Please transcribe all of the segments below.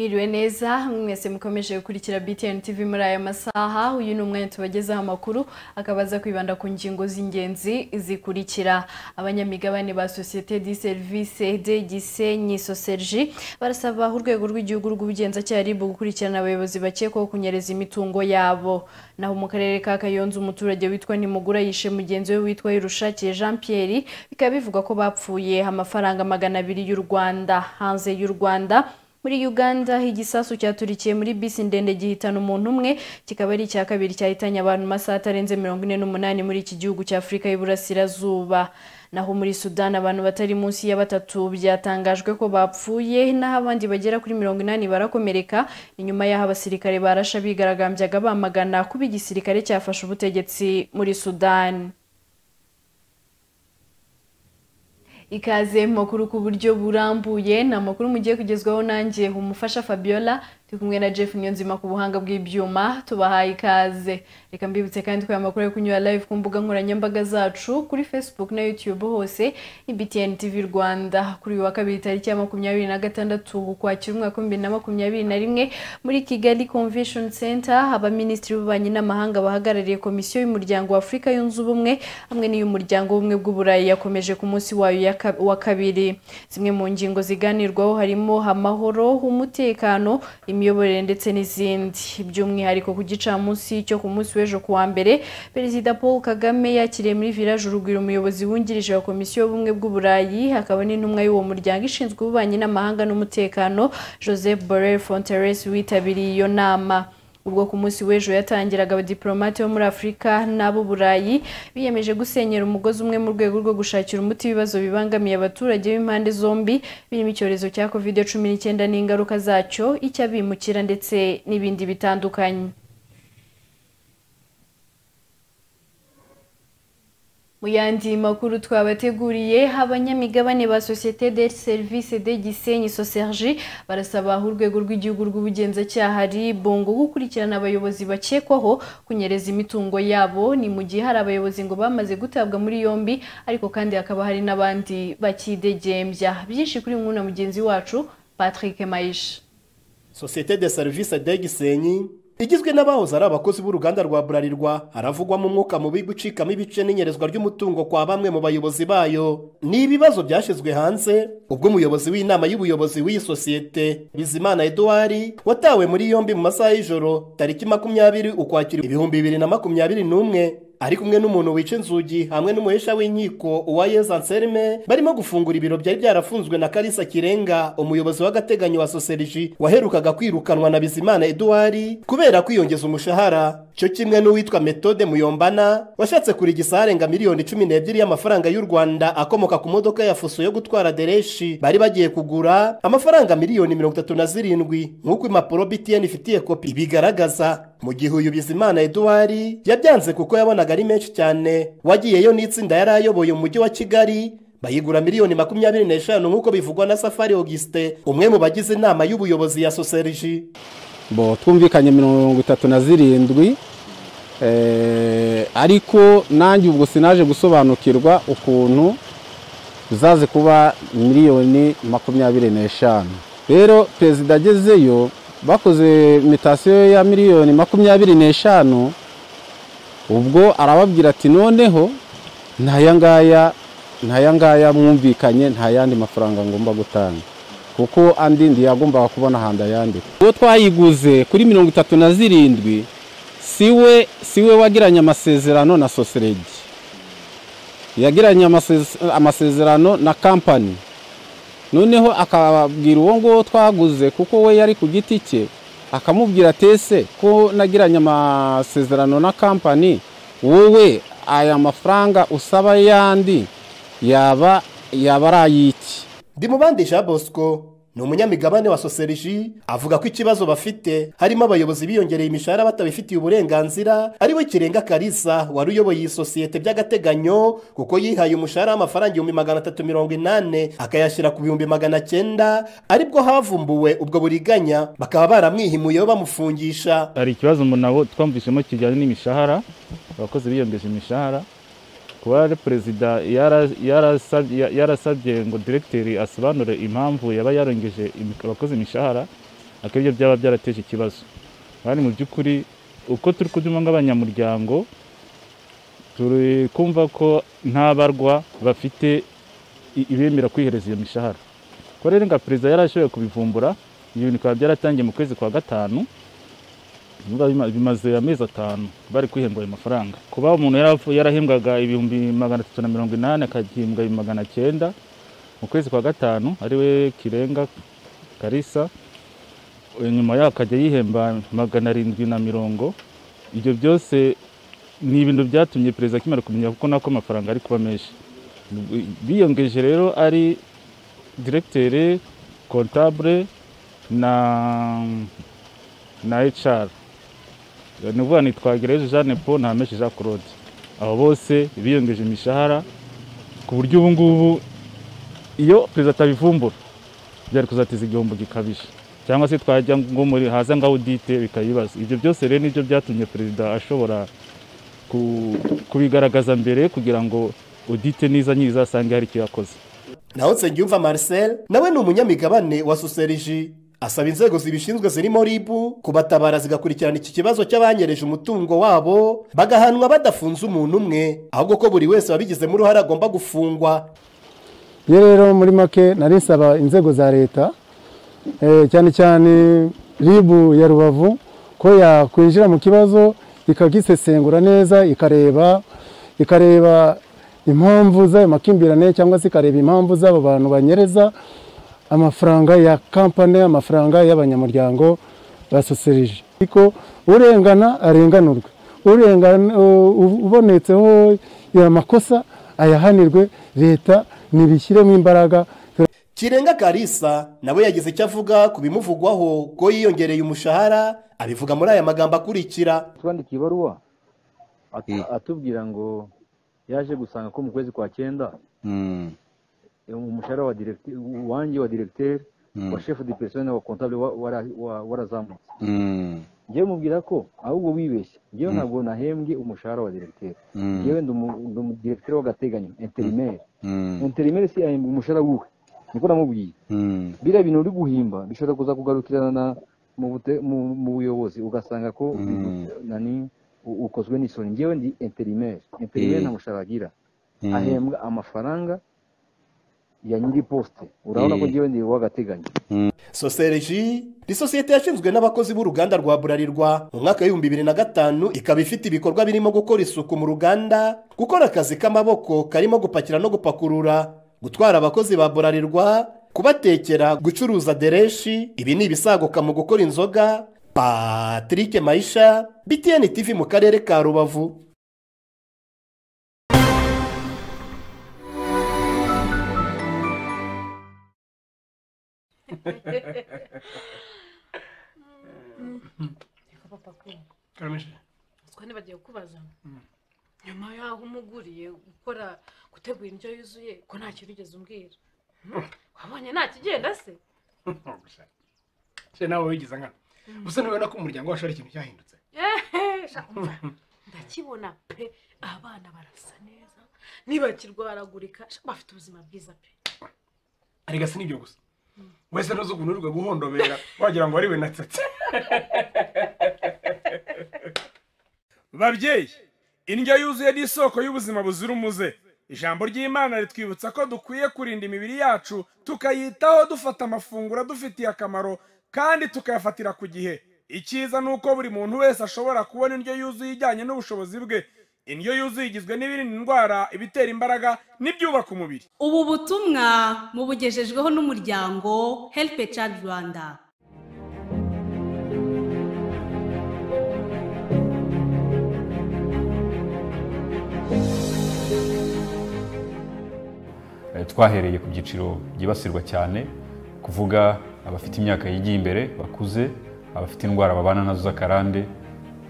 mwiza mwese mukomeje gukurikira BTN TV muri aya masaha uyu ni umwanya tubagezaho amakuru akabaza kwibanda ku ngingo z'ingenzi zikurikira abanyamigabane ba sosiyete di service de gisenyi soserji barasaba urwego rw'igihugu rw'ubugenzacyaha RIB gukurikirana abayobozi bakekwaho kunyereza imitungo yabo naho mu karere ka Kayonza umuturage witwa Nimugura yishe mugenzi we witwa Irushakiye Jean Pierre bikaba bivugwa ko bapfuye amafaranga magana abiri y'u Rwanda hanze y'u Rwanda muri Uganda igisasu cyaturikiye muri bisi ndende gihitana umuntu umwe kikaba ari icya kabiri cyahitanye abantu masaha atarenze mirongo ine n'umunani muri iki gihugu cya Afurika y'Iburasirazuba naho muri Sudan abantu batari munsi ya batatu byatangajwe ko bapfuye naho abandi bagera kuri mirongo inani barakomereka inyuma y'aho abasirikare barasha bigaragambyaga bamagana kuba igisirikare cyafashe ubutegetsi muri Sudan ikaze makuru ku buryo burambuye ni amakuru mugiye kugezwaho nanjye umufasha Fabiola turi kumwe na Jeff Nyonzima ku buhanga bw'ibyuma tubahaye ikaze reka mbibutse kandi ko aya makuru yo kunyura live ku mbuga nkoranyambaga zacu kuri Facebook na YouTube hose ni BTN TV Rwanda kuri uyu wa kabiri tariki ya makumyabiri na gatandatu ukwakira umwaka w'ibihumbi na makumyabiri na rimwe muri Kigali Convention Center abaminisitiri b'ububanyi n'amahanga bahagarariye komisiyo y'umuryango wa Afurika yunze ubumwe hamwe n'iy'umuryango w'ubumwe bw'uburayi yakomeje ku munsi wayo wa kabiri zimwe mu ngingo ziganirwaho harimo amahoro umutekano imiyoborere ndetse n'izindi by'umwihariko ku gicamunsi cyo ku munsi w'ejo kuwa mbere perezida paul kagame yakiriye muri village urugwiro umuyobozi wungirije wa komisiyo y'ubumwe bw'uburayi akaba n'intumwa y'uwo muryango ishinzwe ububanyi n'amahanga n'umutekano joseph borrell fonteres witabiriye iyo nama ubwo ku munsi w'ejo yatangiraga abadiplomate bo muri afurika n'ab'uburayi biyemeje gusenyera umugozi umwe mu rwego rwo gushakira umuti ibibazo bibangamiye abaturage b'impande zombi birimo icyorezo cya covid cumi n'icyenda n'ingaruka zacyo icy'abimukira ndetse n'ibindi bitandukanye mu yandi makuru twabateguriye abanyamigabane ba sosiyete de service de gisenyi soserji barasaba urwego rw'igihugu rw'ubugenzacyaha RIB ngo gukurikirana abayobozi bakekwaho kunyereza imitungo yabo ni mu gihe hari abayobozi ngo bamaze gutabwa muri yombi ariko kandi hakaba hari n'abandi bakidegembya byinshi kuri mwuna mugenzi wacu Patrick Maisha sosiyete de service de gisenyi igizwe n'abahoze ari abakozi b'uruganda rwa burarirwa haravugwamo umwuka mubi gucikamo ibice n'inyerezwa ry'umutungo kwa bamwe mu bayobozi bayo ni ibibazo byashyizwe hanze ubwo umuyobozi w'inama y'ubuyobozi w'iyi sosiyete bizimana eduwari watawe muri yombi mu masaha y'ijoro tariki makumyabiri ukwakira ibihumbi bibiri na makumyabiri n'umwe ari kumwe n'umuntu wica inzugi hamwe n'umuhesha w'inkiko uwa yeza nserime barimo gufungura ibiro byari byarafunzwe na karisa kirenga umuyobozi w'agateganyo wa soseriji waherukaga kwirukanwa na bizimana eduwari kubera kwiyongeza umushahara cyo kimwe n'uwitwa metode muyombana washatse kurigisa arenga miliyoni cumi n'ebyiri y'amafaranga y'u rwanda akomoka ku modoka ya fuso yo gutwara dereshi bari bagiye kugura amafaranga miliyoni mirongo itatu na zirindwi nk'uko impapuro btn ifitiye kopi ibigaragaza mu gihe uyu bizimana eduwari yabyanze kuko yabonaga ari menshi cyane wagiyeyo n'itsinda yari ayoboye mu mujyi wa kigali bayigura miliyoni makumyabiri n'eshanu nk'uko bivugwa na safari auguste umwe mu bagize inama y'ubuyobozi ya soseriji bo twumvikanye mirongo itatu na zirindwi ariko nanjye ubwo sinaje gusobanukirwa ukuntu zaze kuba miliyoni makumyabiri n'eshanu rero perezida agezeyo bakoze mitasiyo ya miliyoni makumyabiri n'eshanu ubwo arababwira ati noneho ntayangaya ntayangaya mwumvikanye nta yandi mafaranga ngomba gutanga kuko andi ntiyagombaga kubona ahandi ayandika uwo twayiguze kuri mirongo itatu na zirindwi siwe siwe wagiranye amasezerano na soseregi yagiranye amasezerano na kampani noneho akababwira uwo nguwo twaguze kuko we yari ku giti cye akamubwira atese ko nagiranye amasezerano na kampani wowe aya mafaranga usaba yandi yaba yaba ari ay'iki ndimubandisha bosco ni umunyamigabane wa soseriji avuga ko ikibazo bafite harimo abayobozi biyongereye imishahara batabifitiye uburenganzira ari we kirenga karisa wari uyoboye iyi sosiyete by'agateganyo kuko yihaye umushahara w'amafaranga ibihumbi magana atatu mirongo inani akayashyira ku bihumbi magana cyenda aribwo havumbuwe ubwo buriganya bakaba baramwihimuye bamufungisha hari ikibazo nabo twumvishemo kijyanye n'imishahara abakozi biyongeje imishahara kuba perezida yarasabye ngo diregiteri asobanure impamvu yaba yarengeje abakozi imishahara akabyo byaba byarateje ikibazo kandi mu by'ukuri uko turi kubyuma nk'abanyamuryango turi kumva ko nta barwa bafite i- ibemera kwihereza iyo mishahara ko rero nka perezida yari ashoboye kubivumbura ibyo bintu bikaba byaratangiye mu kwezi kwa gatanu biba bima- bimaze amezi atanu bari kwihembwa ayo mafaranga kuba umuntu yaravu- yarahembwaga ibihumbi magana atatu na mirongo inani akagihembwa ibihumbi magana cyenda mu kwezi kwa gatanu ariwe kirenga karisa nyuma yaho akajya yihemba magana arindwi na mirongo ibyo byose ni ibintu byatumye perezida akimara kumenya kuko nako amafaranga ari kuba menshi biyongeje rero ari diregiteri kontabure na na HR ni ukuvuga ni Twagirayezu Jeanne Paul na Hameshi Jean Claude abo bose biyongeje imishahara ku buryo ubu ngubu iyo perezida atabivumbura byari kuzateza igihombo gikabije cyangwa se twajya ngo muri haza nka audite bikayibaza ibyo byose rero nibyo byatumye perezida ashobora ku- kubigaragaza mbere kugira ngo audite niza nyizasange hari icyo yakoze naho nsengiyumva marcel nawe ni umunyamigabane wa soseriji asaba inzego zibishinzwe zirimo ribu kubatabara zigakurikirana iki kibazo cy'abanyereje umutungo wabo bagahanwa badafunze umuntu umwe ahubwo ko buri wese wabigizemo uruhare agomba gufungwa iyo rero muri make nari nsaba inzego za leta eh, cyane cyane ribu ya rubavu ko yakwinjira mu kibazo ikagisesengura neza ikareba ikareba impamvu z'ayo makimbirane cyangwa se ikareba impamvu z'abo bantu banyereza amafaranga ya kampani amafaranga y'abanyamuryango basosereje ariko urengana arenganurwe urengana u- u- ubonetseho ya makosa ayahanirwe leta nibishyiremo imbaraga kirenga karisa nawe yagize icyo avuga ku bimuvugwaho ko yiyongereye umushahara abivuga muri aya magambo akurikira atwandikiye ibaruwa at- Eh. atubwira ngo yaje gusanga ko mu kwezi kwa cyenda Mm, eh, umushahara wa directeur wanjye wa directeur Mm. wa chef de personnel wa comptable wa- wara- wa- warazamutse mm, ngewe mubwira ko ahubwo wibeshye ngewe ntabwo nahembwe umushahara wa directeur Mm. ngewe ndi umu- ndi umudirecteur w'agateganyo intérimaire mm, intérimaire si ahembwa umushahara wiwe niko namubwiye mm, biriya bintu uri guhimba bishobora kuza kugarukirana na- mu bute- mu- mu buyobozi ugasanga ko Mm. nani u- ukozwe n'isoni ngewe ndi interineri interineri Eh. nta mushahara agira Mm. ahembwa amafaranga ya nyiri posite urabona ko Eh. ngewe ndi uw'agateganyo sosereji ni sosiyete yashinzwe n'abakozi b'uruganda rwa burarirwa mu mwaka w'ibihumbi bibiri na gatanu ikaba ifite ibikorwa birimo gukora isuku mu ruganda gukora akazi k'amaboko karimo gupakira no gupakurura gutwara abakozi ba burarirwa kubatekera gucuruza dereshi ibi ni ibisaguka mu gukora inzoga patrick mayisha btn tv mu karere ka rubavu reka papa ko kamishi utwo ntibagiye kubaza nyuma y'aho umuguriye gukora gutegura indyo yuzuye ko nta kintu ugeze umbwira wabonye nta kigenda se se nawe wigize nkana gusa ntubona ko umuryango wacu ari ikintu cyahindutse Ehe, sha- umva, ndakibona pe abana barasa neza ntibakirwaragurika sha, bafite ubuzima bwiza pe arega si n'ibyo gusa wese ntuzi ukuntu urirwa guhondobera wagira ngo ari we natsetse babyeyi indyo yuzuye ni isoko y'ubuzima buzira umuze ijambo ry'imana ritwibutsa ko dukwiye kurinda imibiri yacu tukayitaho dufata amafunguro adufitiye akamaro kandi tukayafatira ku gihe icyiza ni uko buri muntu wese ashobora kubona indyo yuzuye ijyanye n'ubushobozi bwe indyo yuzuye igizwe n'ibirinda indwara ibitera imbaraga n'ibyubaka umubiri ubu butumwa mubugejejweho n'umuryango help a child rwanda Eh, twahereye ku byiciro byibasirwa cyane kuvuga abafite imyaka yigiye imbere bakuze abafite indwara babana nazo z'akarande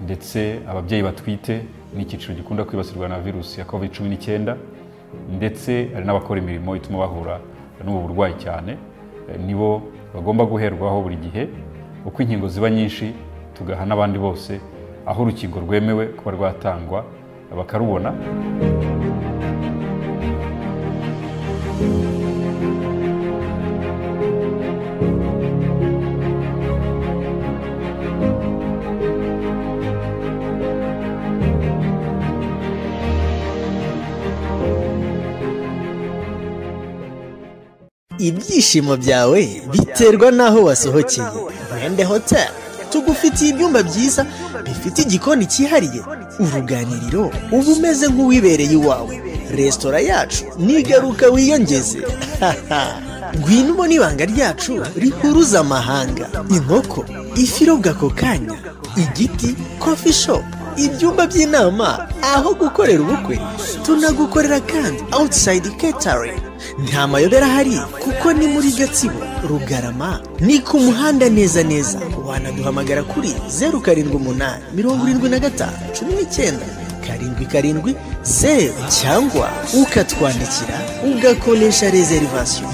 ndetse ababyeyi batwite n'icyiciro gikunda kwibasirwa na virusi ya covid cumi n'icyenda ndetse hari n'abakora imirimo ituma bahura n'ubu burwayi cyane Eh, nibo bagomba guherwaho buri gihe uko inkingo ziba nyinshi tugaha n'abandi bose aho urukingo rwemewe kuba rwatangwa bakarubona ibyishimo byawe biterwa n'aho wasohokeye rwende hoteli tugufitiye ibyumba byiza bifite igikoni cyihariye uruganiriro uba umeze nk'uwibereye iwawe resitora yacu nigaruka wiyongeze ngwino ubona ibanga ryacu rihuruza amahanga inkoko ifi irobwa ako kanya igiti kofi shopu ibyumba by'inama aho gukorera ubukwe tunagukorera kandi awutisayidi ketaringi nta mayobera ahari kuko ni muri gatsibo rugarama ni ku muhanda neza neza wanaduhamagara kuri zeru karindwi umunani mirongo irindwi na gatanu cumi n'icyenda karindwi karindwi zeru cyangwa ukatwandikira ugakoresha rezerivasiyo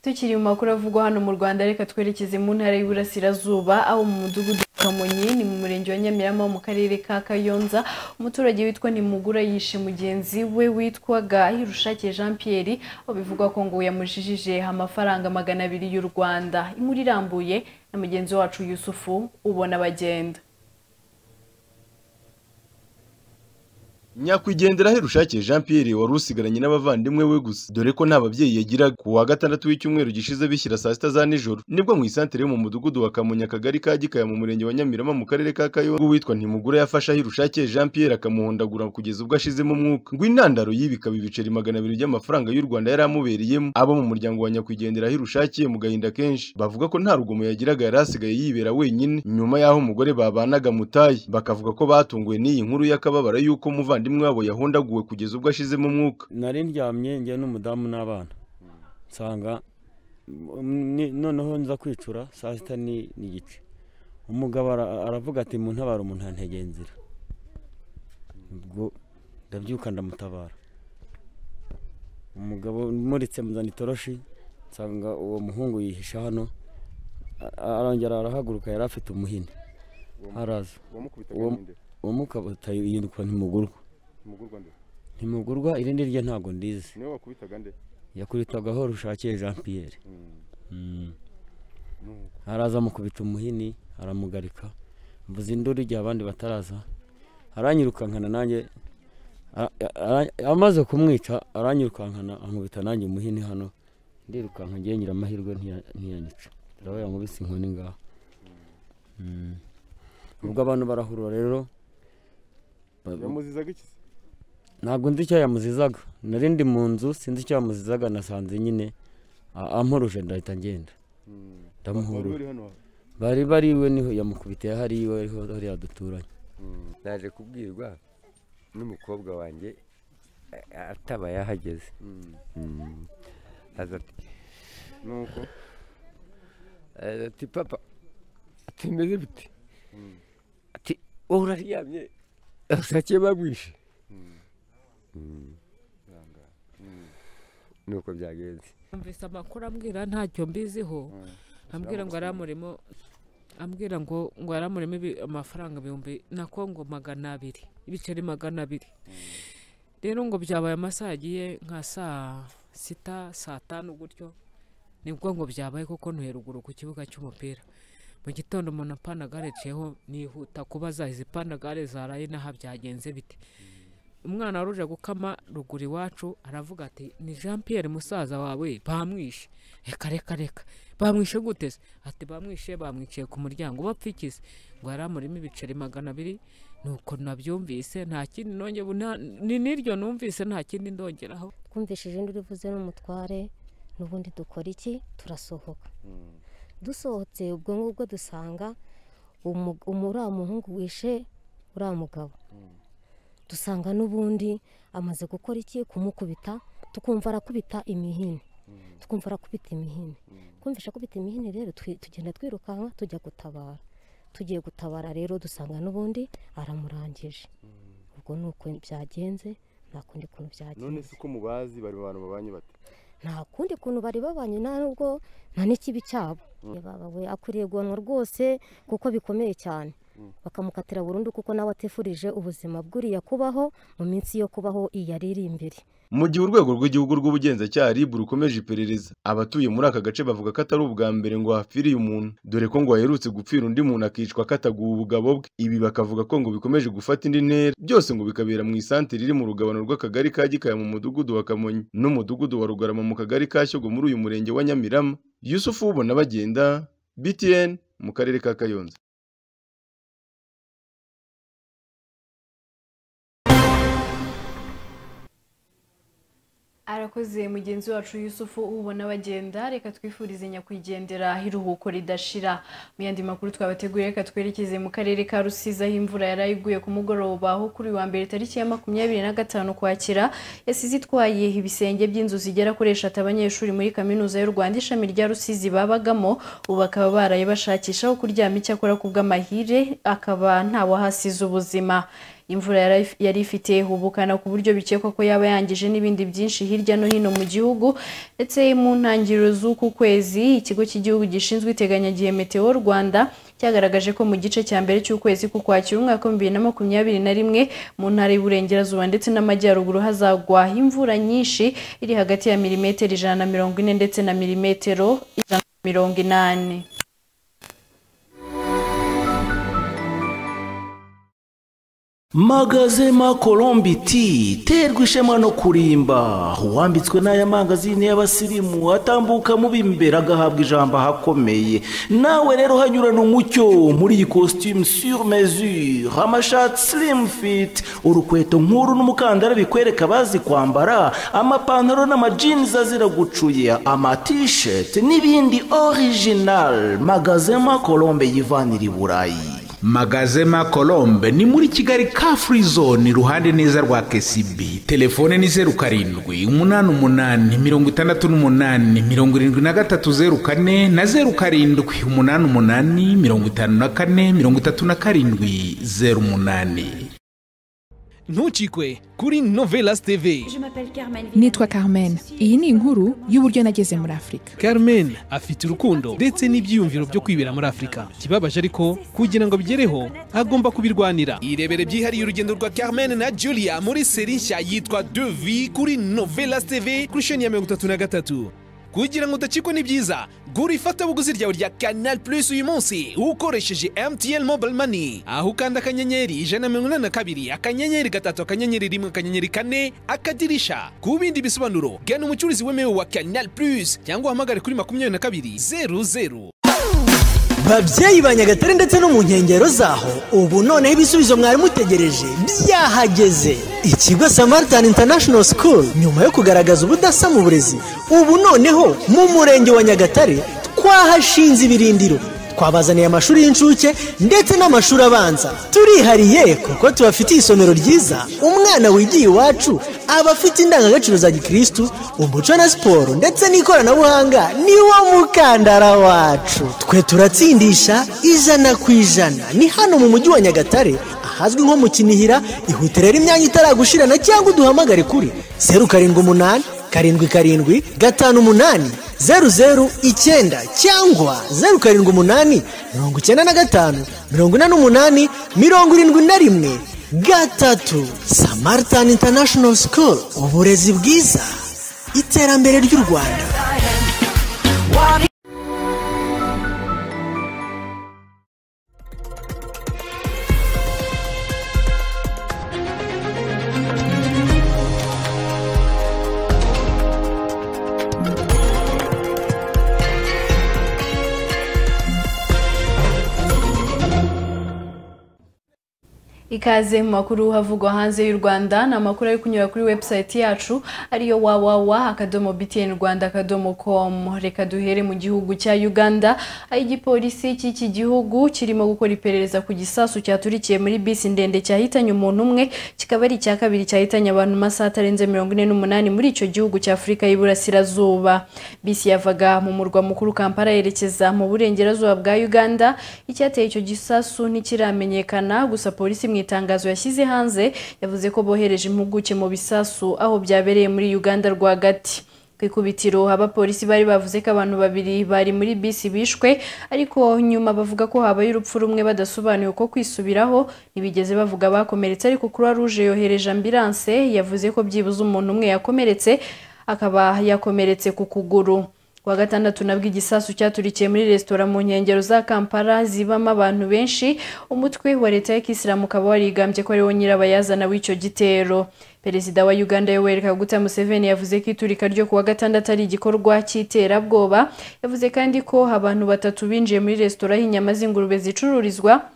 tukiri mu makuru avugwa hano mu rwanda reka twerekeze mu ntara y'iburasirazuba aho mu mudugudu wa kamonyi ni mu murenge wa nyamirama mu karere ka kayonza umuturage witwa nimugura yishe mugenzi we witwaga hirushake jean pierre aho bivugwa ko ngo yamujijije amafaranga magana abiri y'u rwanda inkuru irambuye na mugenzi wacu yusufu ubona bagenda nyakwigendera herushake jean pierre wari usigaranye n'abavandimwe we gusa dore ko nta babyeyi yagiraga ku wa gatandatu w'icyumweru gishize bishyira saa sita za nijoro nibwo mu isantere yo mu mudugudu wa kamunya akagari ka gikaya mu murenge wa nyamirama mu karere ka kayo uwitwa ntimugura yafasha herushake jean pierre akamuhondagura kugeza ubwo ashizemo umwuka ngo intandaro y'ibi ikaba ibiceri magana abiri by'amafaranga y'u rwanda yari amubereyemo abo mu muryango wa nyakwigendera herushake mu gahinda kenshi bavuga ko nta rugomo yagiraga yari asigaye yibera wenyine nyuma y'aho umugore babanaga mutayi bakavuga ko batunguwe n'iyi nkuru y'akababara y'uko umuvandimwe umuvandimwe wabo yahondaguwe kugeza ubwo ashizemo umwuka nari ndyamye njye n'umudamu n'abana nsanga noneho nza kwicura saa sita n'igice umugabo aravuga ati mu ntabara umuntu ntegeye nzira ubwo ndabyuka ndamutabara umugabo umuritse muzana itoroshi nsanga uwo muhungu yihisha hano arongera arahaguruka yari afite umuhini araza umukabata yitwa ntimugurwa ntimugurwa irindi rye ntabwo ndizi niwe wakubitaga nde yakubitagaho rushakiye jean pierre araza amukubita umuhini aramugarika mvuze induru igihe abandi bataraza aranyirukankana nanjye amaze kumwica aranyirukankana ankubita nanjye umuhini hano ndirukanka ngiye ngira amahirwe ntiyanyica rero yamubise inkoni ngaho ubwo abantu barahurura rero yamuzizaga iki ntabwo nzi icyo yamuzizaga nari ndi mu nzu sinzi icyo yamuzizaga nasanze nyine amporuje ndahita ngenda ndamuhurura bari bari iwe niho yamukubita yahari iwe ariho hariya duturanye naje kubwirwa n'umukobwa wanjye ataba yahageze nuko ati papa atimeze bite ati wowe uraryamye asake bagwishe nuko byagenze yumvise amakuru ambwira ntacyo mbiziho ambwira ngo aramuremo ambwira ngo ngo aramuremo amafaranga ibihumbi na kongo magana abiri ibiceri magana abiri rero ngo byabaye amasaha agiye nka saa sita saa tanu gutyo nibwo ngo byabaye kuko ntuheruguru ku kibuga cy'umupira mu gitondo umuntu apana ciyeho nihuta kuba zahize ipana gare zaraye n'aho byagenze bite umwana wari uje gukama ruguru iwacu aravuga ati ni jean Pierre musaza wawe bamwishe reka reka reka bamwishe guteze ati bamwishe bamwiciye ku muryango bapfikize ngo yari amurimo ibiceri magana abiri nuko nabyumvise nta kindi nongera ni n'iryo numvise nta kindi ndongeraho twumvishije indi uvuze n'umutware n'ubundi dukora iki turasohoka dusohotse ubwo ngubwo dusanga uriya muhungu wishe uriya mugabo dusanga n'ubundi amaze gukora iki kumukubita tukumva arakubita imihini tukumva arakubita imihini twumvisha akubita imihini rero tugenda twirukanka tujya gutabara tugiye gutabara rero dusanga n'ubundi aramurangije ubwo ni uko byagenze nta kundi kuntu byagenze none si uko mubazi bari abantu babanye bate nta kundi kuntu bari babanye nta nubwo nta n'ikibi cyabo akuriye guhanwa rwose kuko bikomeye cyane bakamukatira burundu kuko nawe atifurije ubuzima bw'uriya kubaho mu minsi yo kubaho iyo ari iri imbere mu gihe urwego rw'igihugu rw'ubugenzacyaha RIB rukomeje iperereza abatuye muri aka gace bavuga ko atari ubwa mbere ngo hapfiriye umuntu dore ko ngo haherutse gupfira undi muntu akicwa kataguwe ubugabo bwe ibi bakavuga ko ngo bikomeje gufata indi ntera byose ngo bikabera mu isantere iri mu rugabano rw'akagari ka gikaya mu mudugudu wa kamonyi n'umudugudu wa rugarama mu kagari ka shyogwe muri uyu murenge wa nyamirama yusufu wubona bagenda btn mu karere ka kayonza arakoze mugenzi wacu yusufu ubona bagenda reka twifurize nyakwigendera iruhuko ridashira mu yandi makuru twabateguriye reka twerekeze mu karere ka rusizi aho imvura yari iguye ku mugoroba aho kuri wa mbere tariki ya makumyabiri na gatanu kwakira yasize itwaye ibisenge by'inzu zigera kuri eshatu abanyeshuri muri kaminuza y'u rwanda ishami rya rusizi babagamo ubu bakaba baraye bashakisha aho kuryama icyakora ku bw'amahire akaba ntawahasize ubuzima imvura yari- yari ifite ubukana ku buryo bikekwa ko yaba yangije n'ibindi byinshi hirya no hino mu gihugu ndetse mu ntangiriro z'uku kwezi ikigo cy'igihugu gishinzwe iteganyagihe meteo rwanda cyagaragaje ko mu gice cya mbere cy'ukwezi k'ukwakira umwaka wa bibiri na makumyabiri na rimwe mu ntara y'uburengerazuba ndetse n'amajyaruguru hazagwa imvura nyinshi iri hagati ya milimetero ijana na mirongo ine ndetse na milimetero ijana na mirongo inani magazema colombi ti terwa ishema no kurimba uwambitswe n'aya mangazini y'abasirimu atambuka mu b'imbere agahabwa ijambo ahakomeye nawe rero hanyurana umucyo muri iyi costume sur mesure amashati slim fit urukweto nk'uru n'umukandara bikwereka abazi kwambara amapantaro n'amajinzi azira gucuya amatisheti n'ibindi original magazema colombe yivanira i burayi magazema colombe ni muri kigali ka free zone iruhande neza rwa kcb telefone ni zeru karindwi umunani umunani mirongo itandatu n'umunani mirongo irindwi na gatatu zeru kane na zeru karindwi umunani umunani mirongo itanu na kane mirongo itatu na karindwi zeru umunani ntukikwe kuri novelas tv nitwa carmen iyi ni inkuru y'uburyo nageze muri afurika carmen afite urukundo ndetse n'ibyiyumviro byo kwibera muri afurika ikibabaje ariko kugira ngo abigereho agomba kubirwanira irebere byihariye urugendo rwa carmen na julia muri seri nshya yitwa devi kuri novelas tv kuri sheni ya mirongo itatu na gatatu kugira ngo udacikwe n'ibyiza gura ifatabuguzi ryawe rya canal plus uyu munsi ukoresheje mtn mobile money aho ukanda akanyenyeri ijana na mirongo inani na kabiri akanyenyeri gatatu akanyenyeri rimwe akanyenyeri kane akadirisha ku bindi bisobanuro gana umucuruzi wemewe wa canal plus cyangwa uhamagare kuri makumyabiri na kabiri zeru zeru babyeyi ba nyagatare ndetse no mu nkengero zaho ubu noneho ibisubizo mwari mutegereje byahageze ikigo samaritan international school nyuma yo kugaragaza ubudasa mu burezi ubu noneho mu murenge wa nyagatare twahashinze ibirindiro twabazaniye amashuri y'incuke ndetse n'amashuri abanza turihariye kuko tubafitiye isomero ryiza umwana wigiye iwacu aba afite indangagaciro za gikirisitu umuco na siporo ndetse n'ikoranabuhanga ni wo mukandara wacu twe turatsindisha ijana ku ijana ni hano mu mujyi wa nyagatare ahazwi nko mu kinihira ihute rero imyanya itaragushirana cyangwa uduhamagare kuri zeru karindwi umunani karindwi karindwi gatanu umunani zeru zeru icyenda cyangwa zeru karindwi umunani mirongo icyenda na gatanu mirongo ine n'umunani mirongo irindwi na rimwe gatatu samaritani international school uburezi bwiza iterambere ry'u rwanda ikaze mu makuru havugwa hanze y'u rwanda ni amakuru ari kunyura kuri webusayiti yacu ariyo wawawa akadomo btn rwanda akadomo com reka duhere mu gihugu cya uganda aho igipolisi cy'iki gihugu kirimo gukora iperereza ku gisasu cyaturikiye muri bisi ndende cyahitanye umuntu umwe kikaba ari icya kabiri cyahitanye abantu mu masaha atarenze mirongo ine n'umunani muri icyo gihugu cya afurika y'iburasirazuba bisi yavaga mu murwa mukuru kampala yerekeza mu burengerazuba bwa uganda icyateye icyo gisasu ntikiramenyekana gusa polisi mu itangazo yashyize hanze yavuze ko bohereje impuguke mu bisasu aho byabereye muri uganda rwagati ku ku ikubitiro abapolisi bari bavuze ko abantu babiri bari muri bisi bishwe ariko nyuma bavuga ko habaye urupfu rumwe badasobanuye uko kwisubiraho ntibigeze bavuga bakomeretse ariko kuruwa ruje yohereje ambilanse yavuze ko byibuze umuntu umwe yakomeretse akaba yakomeretse ku kuguru kuwa gatandatu nabwo igisasu cyaturikiye muri resitora mu nkengero za kampala zibamo abantu benshi umutwe wa leta y'ikisilamu ukaba warigambye ko ariwo nyirabayazana w'icyo gitero perezida wa uganda yoweri kaguta museveni yavuze ko iturika ryo kuwa gatandatu ari igikorwa cy'iterabwoba yavuze kandi ko abantu batatu binjiye muri resitora y'inyama z'ingurube zicururizwa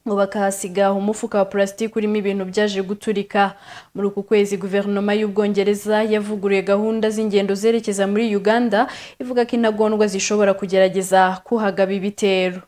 ngo bakahasiga umufuka wa purasitike urimo ibintu byaje guturika muri uku kwezi guverinoma y'ubwongereza yavuguruye gahunda z'ingendo zerekeza muri uganda ivuga ko intagondwa zishobora kugerageza kuhagaba ibitero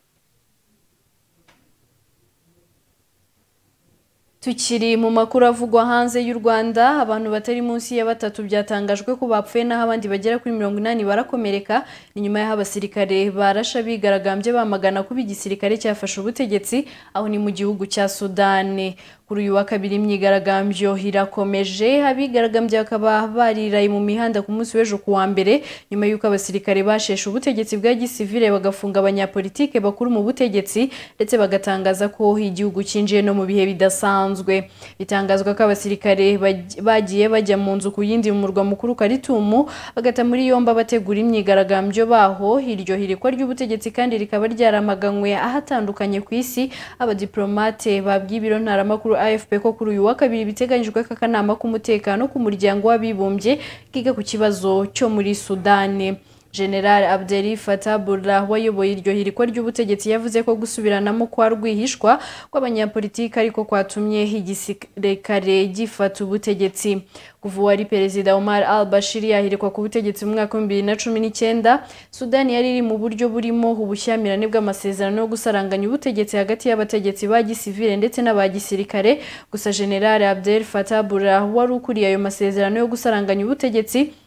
tukiri mu makuru avugwa hanze y'u rwanda abantu batari munsi ya batatu byatangajwe ko bapfuye naho abandi bagera kuri mirongo inani barakomereka ni nyuma y'aho abasirikare barasha bigaragambye bamagana kuba igisirikare cyafashe ubutegetsi aho ni mu gihugu cya sudani kuri uyu wa kabiri imyigaragambyo irakomeje abigaragambye bakaba bariraye mu mihanda ku munsi w'ejo ku wa mbere nyuma y'uko abasirikare basheshe ubutegetsi bwa gisivire bagafunga abanyapolitike bakuru mu butegetsi ndetse bagatangaza ko igihugu cyinjiye no mu bihe bidasanzwe bitangazwa ko abasirikare baj- bagiye bajya mu nzu ku yindi mu murwa mukuru karitumu bagata muri yombi abategura imyigaragambyo baho iryo hirikwa ry'ubutegetsi kandi rikaba ryaramaganywe ahatandukanye ku isi abadiplomate babwiye ibiro ntaramakuru afp ko kuri uyu wa kabiri biteganyijwe ko akanama k'umutekano ku muryango w'abibumbye kiga ku kibazo cyo muri sudani general abdeli fatah burra wayoboye iryo hirikwa ry'ubutegetsi yavuze ko gusubiranamo kwa rwihishwa kw'abanyapolitiki ariko kwatumye igisirikare gifata ubutegetsi kuva uwari perezida omar al bashir yahirikwa ku butegetsi mu mwaka w'ibihumbi bibiri na cumi n'icyenda sudani yari iri mu buryo burimo ubushyamirane bw'amasezerano yo gusaranganya ubutegetsi hagati y'abategetsi ba gisivire ndetse n'aba gisirikare gusa general abdel fatah burra wari ukuriye ayo masezerano yo gusaranganya ubutegetsi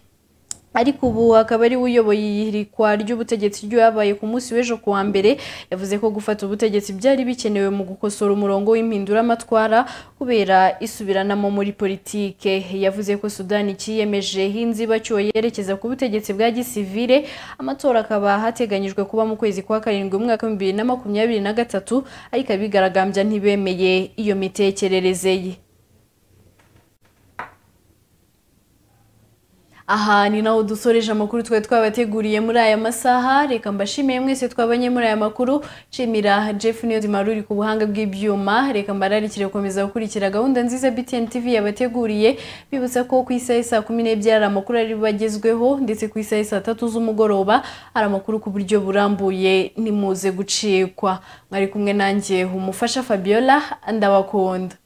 ariko ubu akaba ari we uyoboye ihirikwa ry'ubutegetsi ryabaye ku munsi w'ejo ku wa mbere yavuze ko gufata ubutegetsi byari bikenewe mu gukosora umurongo w'impinduramatwara kubera isubiranamo muri politike yavuze ko sudani cyiyemeje inzibacyuho yerekeza ku butegetsi bwa gisivire amatora akaba hateganyijwe kuba mu kwezi kwa karindwi umwaka w'ibihumbi bibiri na makumyabiri na gatatu ariko abigaragambya ntibemeye iyo mitekerereze ye aha ni naho dusoreje amakuru twari twabateguriye muri aya masaha reka mbashimiye mwese twabanye muri aya makuru nshimira jeff niyodi maruri ku buhanga bw'ibyuma reka mbararikire gukomeza gukurikira gahunda nziza btn tv yabateguriye bibutsa ko ku isaha saa kumi n'ebyiri hari amakuru ari bagezweho ndetse ku isaha saa tatu z'umugoroba hari amakuru ku buryo burambuye nimuze gucikwa mwari kumwe nanjye umufasha fabiola ndabakunda